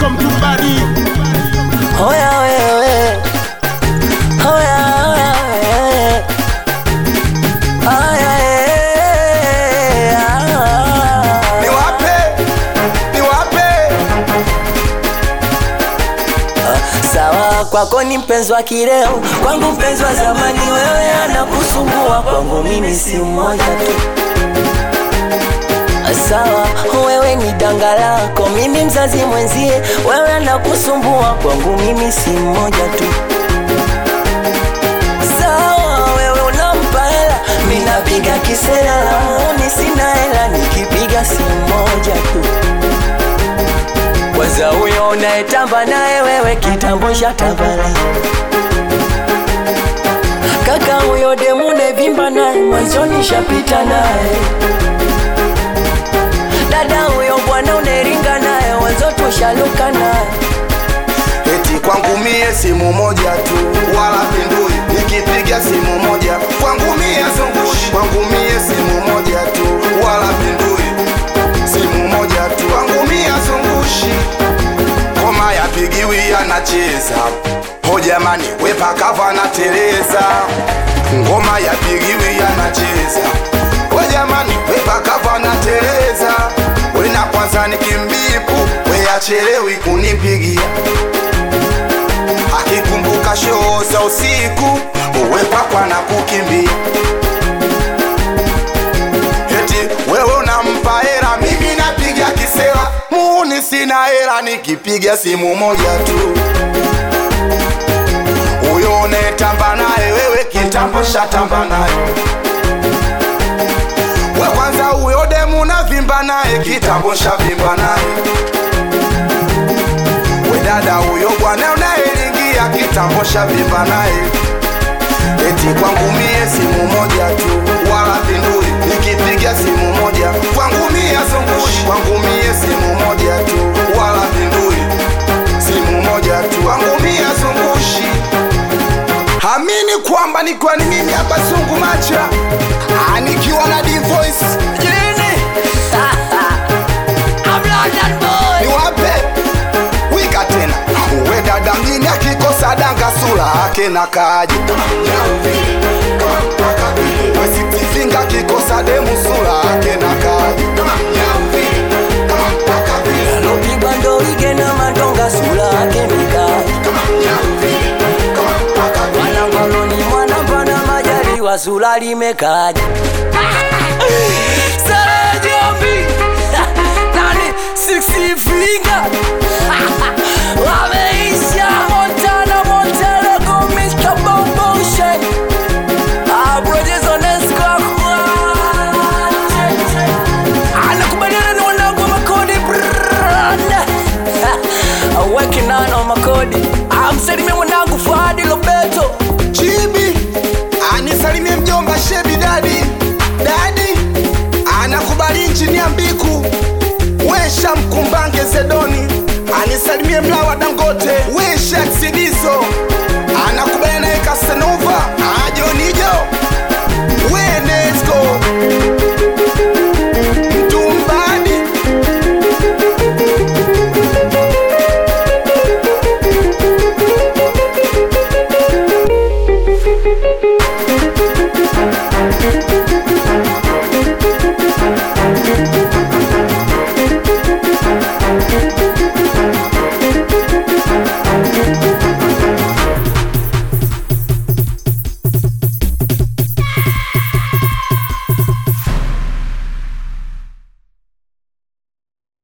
Welcome to Bari. Hoya wewe, hoya hoya wewe, hoya wewe, ah. niwape niwape Sawa, kwako ni mpenzi wa kileo, kwangu mpenzi wa zamani. Wewe anakusumbua, kwangu mimi si mmoja tu. Sawa, wewe ni danga lako, mimi mzazi mwenzie. Wewe anakusumbua, kwangu mimi si mmoja tu. Sawa, wewe unampa hela, mimi napiga kisela, lamuoni sina hela, nikipiga si mmoja tu. Kwanza huyo unayetamba naye wewe kitambo shatabala Kaka huyo demu nevimba naye mwanzoni shapita naye Dada huyo bwana uneringa naye wanzo tushaluka naye eti kwangu mie simu moja tu wala pindui nikipiga simu moja kwangu mie zungushi kwangu mie simu moja tu wala pindui simu moja tu kwangu mie zungushi ngoma yapigiwi anacheza ho jamani wepakava nateleza ngoma yapigiwi anacheza ho jamani wepakava nateleza wena kwanza nikimbipu weyachelewi kunipigia akikumbuka shoo za usiku uwepakwa na kukimbia eti wewe unampa hera mimi napiga kisela muuni sina hera nikipiga simu moja tu huyo unayetamba naye wewe kitambo shatamba naye we kwanza huyo demu navimba naye kitambo shavimba naye we dada huyo bwana unayelingia kitambo shavimba naye eti kwangu mie simu moja tu wala pindui nikipiga simu moja kwangu mie zungushi kwangu mie simu moja tu wala pindui simu moja tu kwangu mie zungushi hamini kwamba nikiwa ni mimi hapa zungu macha Ah, nikiwa na divoice Jini I'm London boy niwape wika tena uwe dada mjini akikosa danga sura ake na kaji wesitifinga akikosa demu sura ake na kaji Lopigwa ndo ige na madonga sura yake mikali Mwanangoloni mwana mpana majaliwa sura limekaja Sara Jombi Nani sixty finger Wameisha Montana Montana go Mr. Bomboshe Abrojes Onesco Anakubaliana na wanangu wa makodi brrrr. Working on on makodi Amsalimia mwanangu Fuadi Lobeto chibi anisalimie mjomba shebi dadi dadi anakubali nchini ya mbiku wesha mkumbange zedoni anisalimie mlawa dangote wesha ksidiso